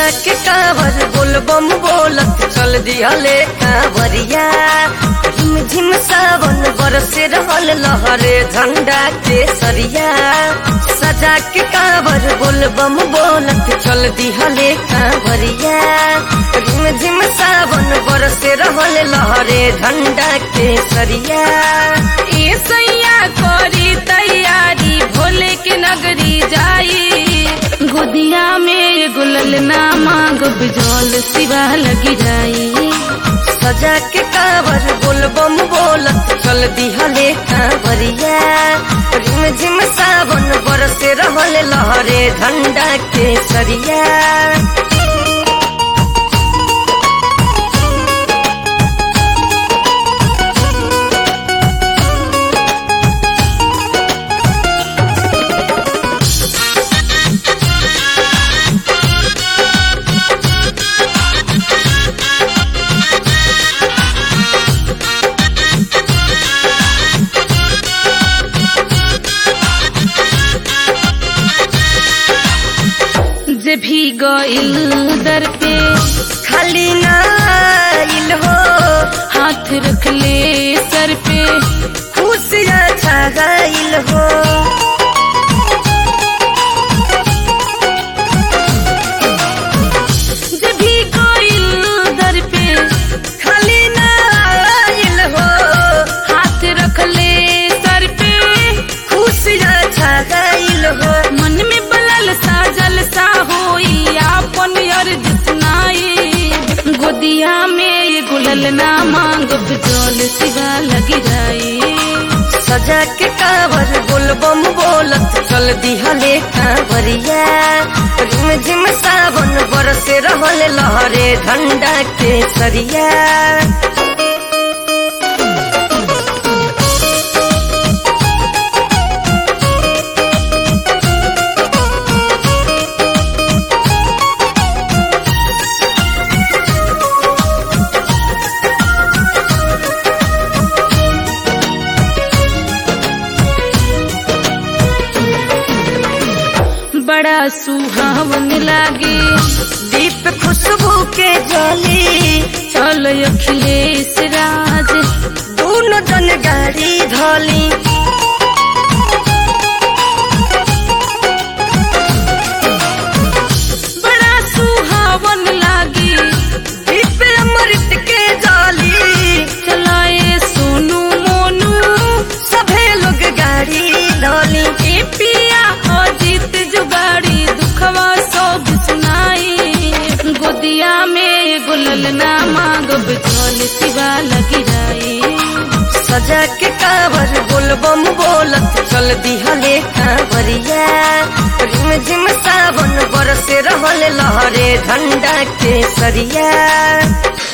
सजा के कावर बोल बम बोलत चल दिहले कांवरिया झिम झिम सावन बरसे रहल लहरे झंडा के सरिया सजा के कावर बोल बम बोलत चल दिहले कांवरिया झिम झिम सावन बरसे रहल लहरे झंडा के सरिया ए सैया करी तैयारी भोले के नगरी जाई गोदिया में गुलल ना मांग बिजोल सिवा लगी जाई सजा के कावर बोल बम बोलत चल दिहले कांवरिया झिम झिम सावन बरसे रहल लहरे झंडा के सरिया जे भी गइल दर पे खाली नाइल हो हाथ रख ले सर पे खुशियाँ छा गइल हो जे भी गइल दर पे खाली नाइल हो हाथ रख ले सर पे खुशियाँ छा गइल हो मन में बलल सा जलसा होई आपन अर्ज सुनाई गोदिया में ये गुलल ना मांग बिजोल सिवा लगी जाई सजा के कावर बोल बम बोलत चल दिहले कांवरिया झिम झिम सावन बरसे रहल लहरे झंडा के सरिया बड़ा सुहावन लागे दीप खुशबू के जली चल अखिलेश राज दोनों जन गाड़ी धली बड़ा सुहावन लागे दीप अमृत के जली चलाए सोनू मोनू सभे लोग गाड़ी धली ए पिया अजीत जुगाड़ी दुखवा सब सुनाई गोदिया में गुलल ना मांग बिचौल सिवा लगी जाई सजा के कावर बोल बम बोलत चल दिहले कांवरिया झिम झिम सावन बरसे रहल लहरे झंडा के सरिया